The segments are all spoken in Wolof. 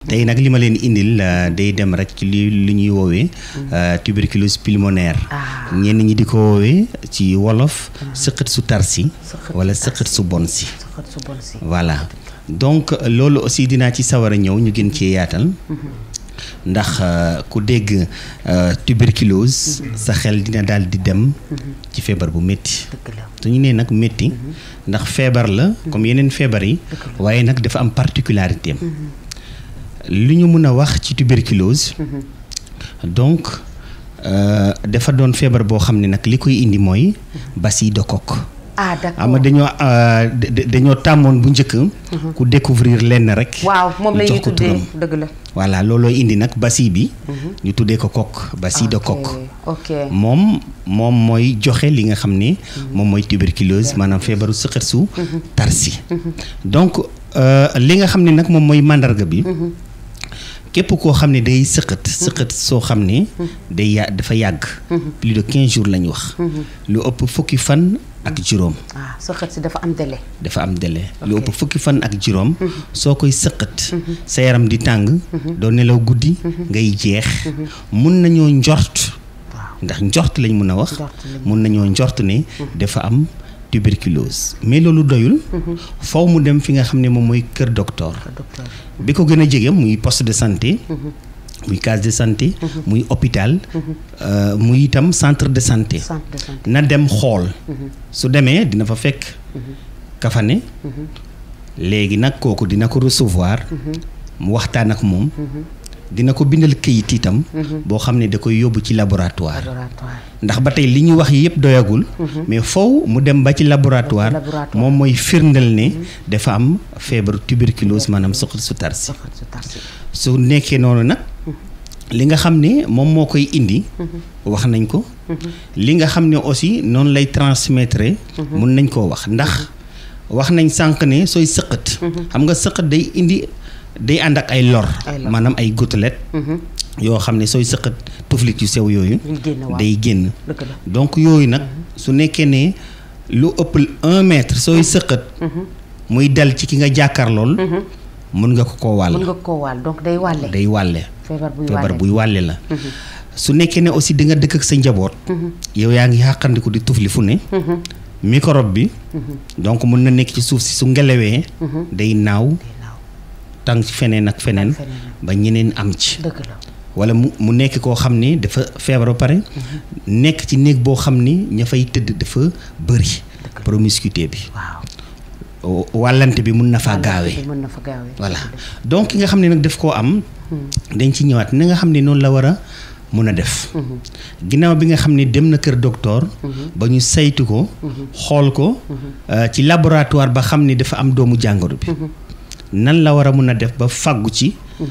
tey nag li ma leen indil day dem rek ci li li ñuy woowee tuberculose pulmonaire ñenn ñi di ko woowee ci wolof sëqët su tar si wala sëqët su bon si voilà donc loolu aussi dinaa ci sawar a ñëw ñu gën cee yaatal ndax ku dégg tuberculose sa xel dina daal di dem ci feebar bu métti su ñu nee nag métti ndax feebar la comme yeneen feebar yi waaye nag dafa am particularité am li ñu mën a wax ci tuberculose donc dafa doon feebar boo xam ne nag li koy indi mooy bacille de coque ah d'accord ama dañoo dañoo tàmmoon bu njëkk ku découvrir lenn rek waaw moom la ñuy jox ko tuddee turam dëgg la voilà looloo indi nag bacille bi ñu tuddee ko coque bacille de coque ok moom moom mooy joxe li nga xam ne moom mooy tuberculose maanaam feebaru sëqët su tarsi donc li nga xam ne nag moom mooy màndarga bi képp koo xam ne day sëqët sëqët soo xam ne day ya dafa yàgg plus de quinze jours la ñu wax lu ëpp fukki fan ak juróom ah sa xët si dafa am délai dafa am délai lu ëpp fukki fan ak juróom soo koy sëqat sa yaram di tàng doo nelaw guddi ngay jeex mun nañoo njort ndax njort lañ mun a wax Njort lañ mun nañoo njort ne dafa am tuberculose mais loolu doyul faw mu dem fi nga xam ne moom mooy kër docteur docteur bi ko gën a jege muy poste de santé muy case de santé muy hôpital euh, muy itam centre de santé centre de santé na dem xool su demee dina fa fekk kafane léegi nag kooku dina ko recevoir mu waxtaan ak moom dina ko bindal këyit itam boo xam ne da koy yóbbu ci laboratoire laboratoire ndax ba tey li ñu wax yëpp doyagul mais faw mu dem ba ci laboratoire laboratoire. moom mooy firndal ne dafa am feebaru tuberculose maanaam soxla su tarsi sa xët su tarsi su nekkee noonu nag li nga xam ne moom moo koy indi wax nañ ko li nga xam ne aussi noonu lay transmettre mun nañ koo wax ndax wax nañ sànq ne sooy sëqat xam nga sëqat day indi day ànd ak ay lor Ay lor. maanaam ay gouttelettes yoo xam ne sooy sëqat tuflit yu sew yooyu Yuy génn waaw. day génn dëgg la donc yooyu nag su nekkee ne lu ëpp un mètre sooy sëqat muy dal ci ki nga jàkkaar lool mun nga ko koo wàll mën nga koo wàll donc day wàlle day wàlle feebar buy feebar wàlle buy wàlle la su nekkee ne aussi di nga dëkk ak sa njaboot yow yaa ngi xàqandiku di tufli fu ne microbe bi donc mun na nekk ci suuf si su ngelawee day naaw day naaw tàng ci feneen ak feneen feneen. ba ñeneen am ci dëgg la wala mu mu nekk koo xam ne dafa feebar ba pare nekk ci néeg boo xam ni ña fay tëdd dafa bëri promiscuité bi waaw wàllante bi mun na faa gaawee mën na fa gaawee voilà donc ki nga xam ne nag daf koo am dañ ci ñëwaat ni nga xam ne noonu la war a mun a def ginnaaw bi nga xam ne dem na kër docteur ba ñu saytu ko xool ko euh, ci laboratoire ba xam ne dafa am doomu jàngoro bi nan la war a mun a def ba fàggu ci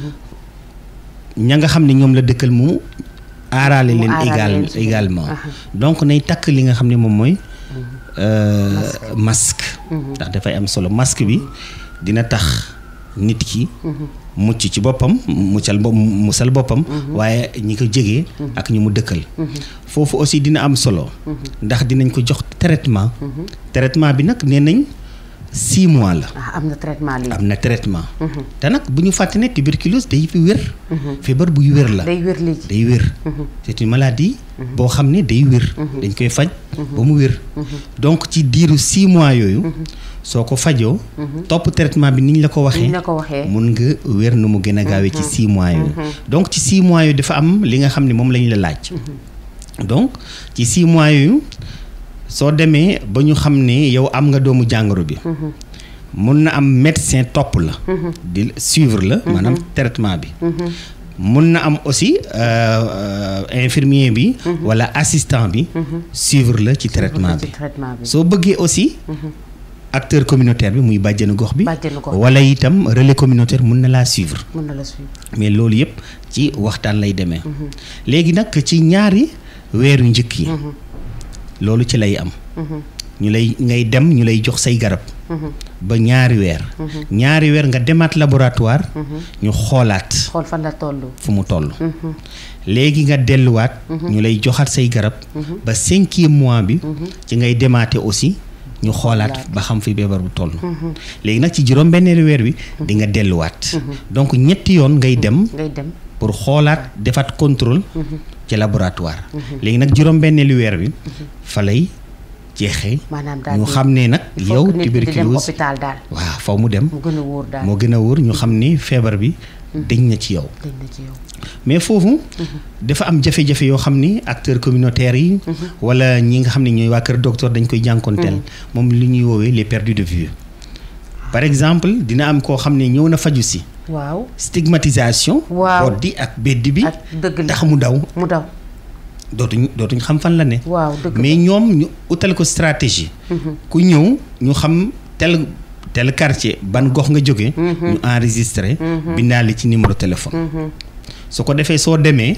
ña nga xam ne ñoom la dëkkal mu aaraale Mu leen aaraale égal leen ci également aha. donc nay takk li nga xam ne moom mooy euh, masque ndax dafay am solo masque bi dina tax nit ki mucc ci boppam muccal bo musal boppam waaye ñi ko jege ak ñi mu dëkkal foofu aussi dina am solo ndax dinañ ko jox traitement traitement bi nag nee nañ six mois la ah am na traitement lii am na traitement te nag bu ñu fàtte ne tuberculose day fi wér feebar buy wér la day wér lii day wér c'est une maladie boo xam ne day wér dañ koy faj ba mu wér donc ci diiru six mois yooyu soo ko fajoo topp traitement bi niñ la ko waxee niñ la ko waxee mun nga wér nu mu gën a gaawee ci six mois yooyu donc ci six mois yooyu dafa am li nga xam ne moom la ñu la laaj donc ci six mois yooyu soo demee ba ñu xam ne yow am nga doomu jàngoro bi mun na am médecin topp la di suivre la maanaam traitement bi mun na am aussi euh, euh, infirmier bi walla assistant bi suivre la ci traitement ci bi traitement bi soo bëggee aussi acteur communautaire bi muy bàjjenu gox bi Bàjjenu gox bi. walla itam relais communautaire mun na laa suivre mën na la suivre mais loolu yëpp ci waxtaan lay demee léegi nag ci ñaari weeru njëkk yi loolu ci lay am ñu lay ngay dem ñu lay jox say garab ba ñaari weer ñaari weer nga demaat laboratoire ñu xoolaat xool fan la toll fu mu toll léegi nga delluwaat ñu lay joxaat say garab ba cinquième mois bi ci ngay demaate aussi ñu xoolaat ba xam fi feebar bu toll léegi nag ci juróom benneelu weer wi di nga delluwaat donc ñetti yoon ngay dem ngay dem pour xoolaat defaat contrôle ci laboratoire léegi nag juróom benneelu weer wi fa lay jeexee maanaam daal ñu di- xam ne nag il faut yow que nit ki di dem tuberculose hôpital daal waaw faw mu dem mu gën a wóor daal moo gën a wóor ñu xam ni feebar bi dañ na ci yow dañ na ci yow mais foofu dafa am jafe-jafe yoo xam ni acteurs communautaires yi wala ñi nga xam ne ñooy waa kër docteur dañ koy jànkonteel moom li ñuy woowee les perdus de vue par exemple dina am koo xam ne ñëw na faju si waaw stigmatisation Waaw. boddi ak beddi bi ak dëgg la tax mu daw mu daw dootuñ dootuñ xam fan la ne waaw dëgg mais ñoom ñu utal ko stratégie ku ñëw ñu xam tel tel quartier ban gox nga jóge ñu enregistré bindaale ci numéro téléphone su ko defee soo demee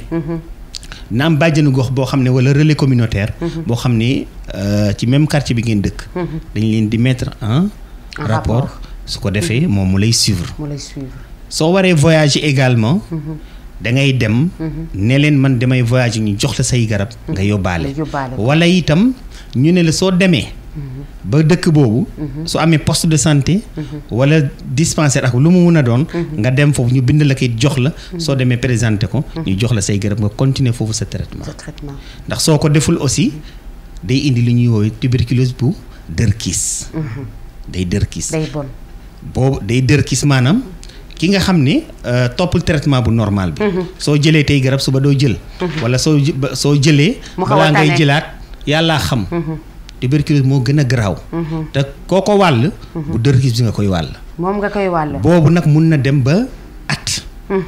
na am bàjjenu gox boo xam ne wala relais communautaire boo xam ne euh, ci même quartier bi ngeen dëkk dañ leen di mettre en En rapport rapport. su ko defee moom mu lay suivre mu lay suivre soo waree voyager également da ngay dem ne leen man damay voyager ñu jox la say garab nga yóbbaale nga yóbbaale ko. wala itam ñu ne la soo demee ba dëkk boobu su amee poste de santé wala dispensaire ak lu mu mun a doon nga dem foofu ñu bind la kay jox la soo demee présenté ko ñu jox la say garab nga continuer foofu sa traitement sa traitement ndax soo ko deful aussi day indi li ñuy woowee tuberculose bu dërkiis day dërkiis day bon boobu day dër kis maanaam ki nga xam ne euh, toppul traitement bu normal bi soo jëlee tey garab suba doo jël wala soo jë- ba- soo jëlee Mu xaw a balaa ngay tane. jëlaat yàllaa xam tuberculose moo gën a garaaw te koo ko wàll bu dër kis bi nga koy wàll moom nga koy wàll boobu nag mun na dem ba at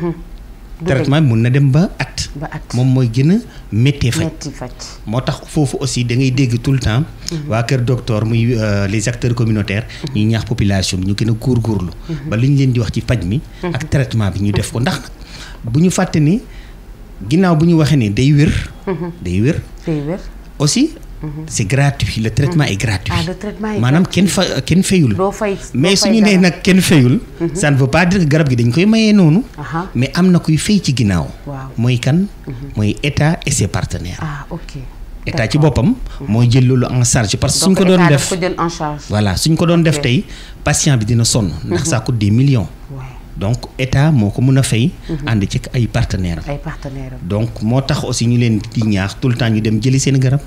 du traitement bi mun na dem ba at ba at moom mooy gën a méttee faj metti faj moo tax foofu aussi da ngay dégg tout le temps waa kër docteur muy euh, les acteurs communautaires ñuy ñaax population bi ñu gën a góorgóorlu ba li ñu leen di wax ci paj mi ak traitement bi ñu def ko ndax nag bu ñu fàtte ni ginnaaw bu ñu waxee ni day wér day wér day wér aussi c'est gratuit le traitement est gratuit ah le traitement est maanaam kenn fa kenn fayul doo fay mais doo fay suñu nee dara. nag kenn fayul ça ne veut pas dire que garab gi dañ koy mayee noonu Aha. mais am na kuy fay ci ginnaaw Waaw. mooy kan mooy état et ses partenaires ah ok état ci boppam mooy jël loolu en charge parce que suñ donc ko doon état def daf ko jël en charge voilà suñ ko doon def Ok. tey patient bi dina sonn ndax ça coûte des millions ouais. donc état moo ko mën a fay ànd ci ay partenaires am ay partenaires am donc moo tax aussi ñu leen di ñaax tout le temps ñu dem jëli seen garab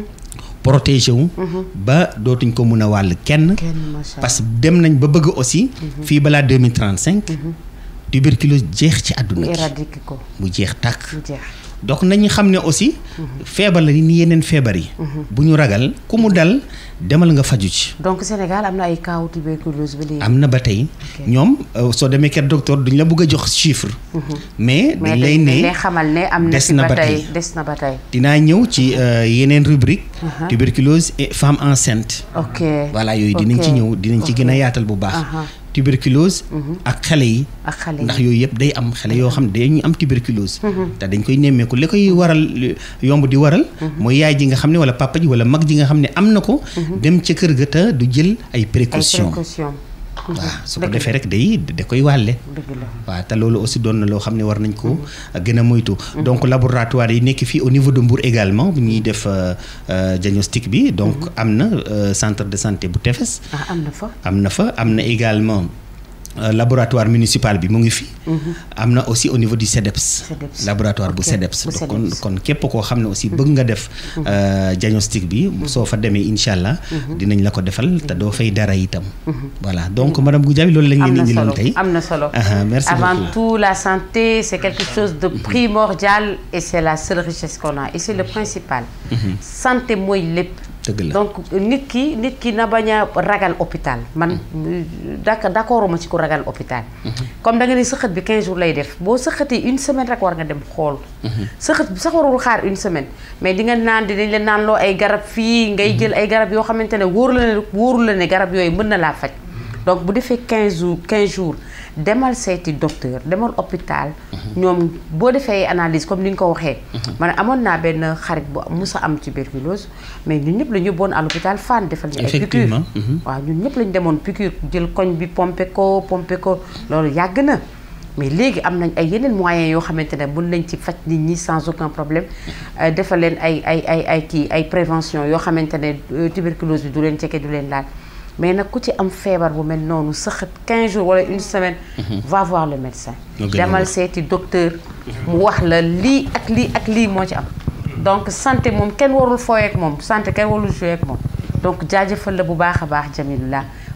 protéger wu ba dootuñ ko mën a wàll kenn kenn macha parce que dem nañ ba bëgg aussi fii balaa 2035 tuberculose jeex ci àdduna ñu bi éradiquer ko mu jeex tàkk mu jeex donc nañu xam ne aussi feebar la ni yeneen feebar yi bu ñu ragal ku mu dal demal nga faju ci donc Sénégal am na ay cas tuberculose ba léegi am na ba tey Ok. ñoom euh, soo demee kër docteur duñ la bëgg a jox chiffre mais mais dañ lay dañ lay ne xamal ne am na des fi na ba ba tey tey. des na ba tey dinaa ñëw ci euh, yeneen rubrique Aha. tuberculose et femme enceinte ok voilà yooyu dinañ ci ok, ñëw dinañ ci ok. gën a yaatal bu baax Aha. tuberculose ak xale yi ak xale yi ndax yooyu yëpp day am xale yoo xam ne dañuy am tuberculose te dañ koy nemmeeku li koy waral li- yomb di waral mooy yaay ji nga xam ne wala papa ji wala mag ji nga xam ne am na ko dem ca kër ga te du jël ay ay précaution précaution waaw su ko defee rek day da koy wàlle dëgg la waaw te loolu aussi doon na loo xam ne war nañ ko gën a moytu donc laboratoire yi nekk fii au niveau de Mbour également bu ñuy def euh, euh, diagnostic bi donc am na euh, centre de santé bu Tefes ah am na fa am na fa am na également euh, laboratoire municipal bi mu ngi fi. am na aussi au niveau du CEDEPS. CEDEPS. laboratoire bu Ok, CEDEPS. bu donc kon CEDEPS. kon képp koo xam ne aussi bëgg nga def. euh, diagnostic bi. soo fa demee incha allah. dinañ la ko defal te doo fay dara itam. voilà donc madame Goudiaby loolu lañ am leen na indiloon solo tey. am na solo Aha, merci avant beaucoup. tout la santé c'est quelque chose de primordial et c'est la seule richesse qu'on a et c'est le principal santé mooy lépp dëgg la donc nit ki nit ki na bañ a ragal hôpital man dak d'accord ma ci ku ragal hôpital comme da nga ni sëqët bi 15 jours lay def boo sëqatee une semaine rek war nga dem xool sëqët bi sax warul xaar une semaine mais di nga naan dinañ la naan loo ay garab fii ngay jël ay garab yoo xamante ne wóoru la ne wóoru la ne garab yooyu mën na laa faj donc bu defee 15 jours 15 jours demal seeti docteur demal hôpital ñoom boo defee analyse comme ni nga ko waxee man amoon naa benn xarit bu musa am tuberculose mais ñun ñëpp la ñu yóbboon à l'hôpital Fann defal ñu ay piqûre Effectivement, mhm. waaw ñun ñëpp lañ demoon piqûre jël koñ bi pompé ko pompé ko loolu yàgg na mais léegi am nañ ay yeneen moyens yoo xamante ne mën nañ ci faj nit ñi sans aucun problème defal leen ay ay ay ay kii ay prévention yoo xamante ne tuberculose bi du leen jege du leen laal mais nag ku ci am feebar bu mel noonu sëxët 15 jours wala une semaine va voir le médecin demal seeti docteur mu wax la lii ak lii ak lii moo ci am donc santé moom kenn warul fooy ak moom santé kenn warul jouer ak moom donc jaajëfal la bu baax a baax Jamilullah